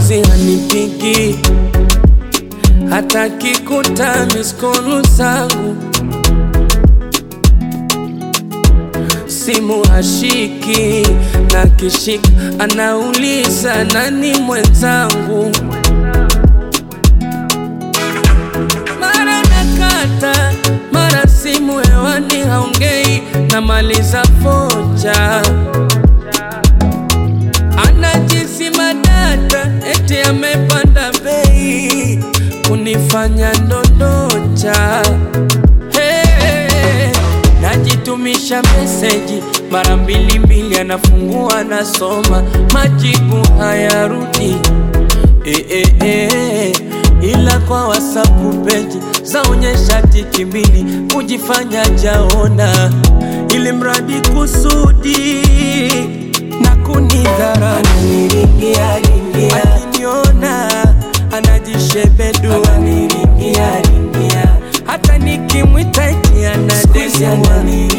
juzi hanipigi hata kikuta miskolu zangu simu hashiki na kishika anauliza nani mwenzangu mara nakata mara simu hewani haongei namaliza foja anajisima data eti amepanda bei kunifanya ndondocha hey, najitumisha meseji mara mbili mbili anafungua nasoma majibu hayarudi eh, eh, eh, ila kwa wasapu peji zaonyesha tiki mbili kujifanya jaona ili mradi kusudi na kunidhara akiniona anajishebedua hata nikimwita eti anadesua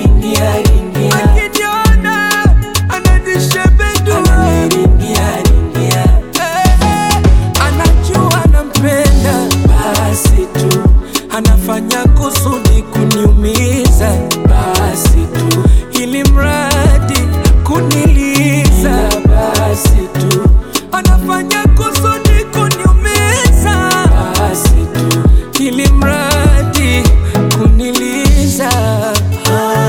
akiniona anajishebedua Eh, anajua nampenda basi tu anafanya kusudi kuniumiza basi tu ili mradi kuniliza basi tu anafanya kusudi kuniumiza basi tu ili mradi kuniliza ah,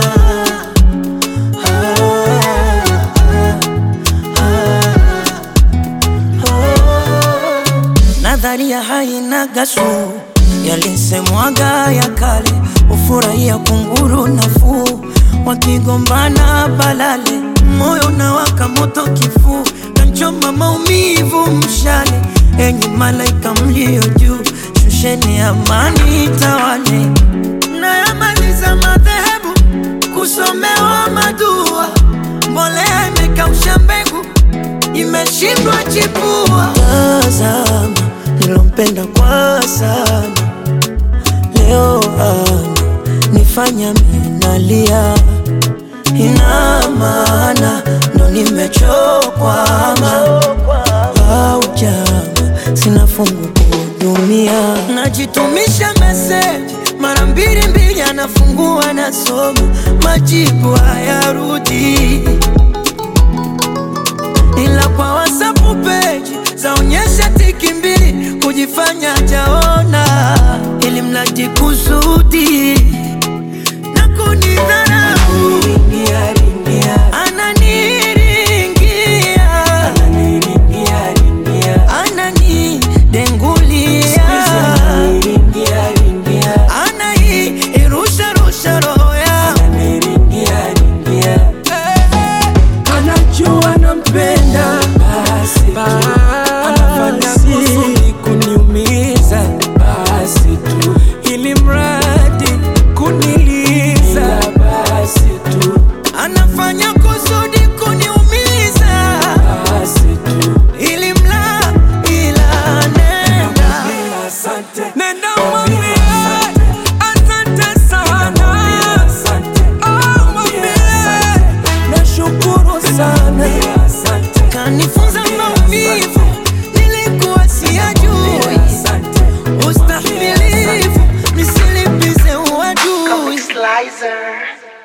Nadharia haina gasu, yalisemwaga ya kale, ufurahia kunguru nafuu, wakigombana balale, moyo unawaka moto kifuu, kanchoma maumivu mshale, enyi malaika mlio juu, shusheni amani tawale, nayamaliza madhehebu kusomewa madua, mbolea imekausha mbegu imeshindwa chipua. Tazama nilompenda kwa sana, leo ana nifanya minalia, ina maana ndo nimechokwama au jama, sina fungu kuhudumia, najitumisha meseji mara mbili mbili, anafungua nasoma, majibu hayarudi ila kwa WhatsApp page zaonyesha tiki mbili kujifanya jaona, ili mradi kusudi na kunidharau. Ananiringia, ananidengulia, anairusha rusha roho yangu anajua nampenda basi anafanya kusudi kuniumiza basi tu ili mradi kuniliza basi tu anafanya kusudi kuniumiza basi tu ili mla ila nenda nenda mwambie asante sana Oh, mwambie nashukuru sana kanifunza maumivu nilikuwa siyajui ustahimilivu nisilipize uadui Slicer.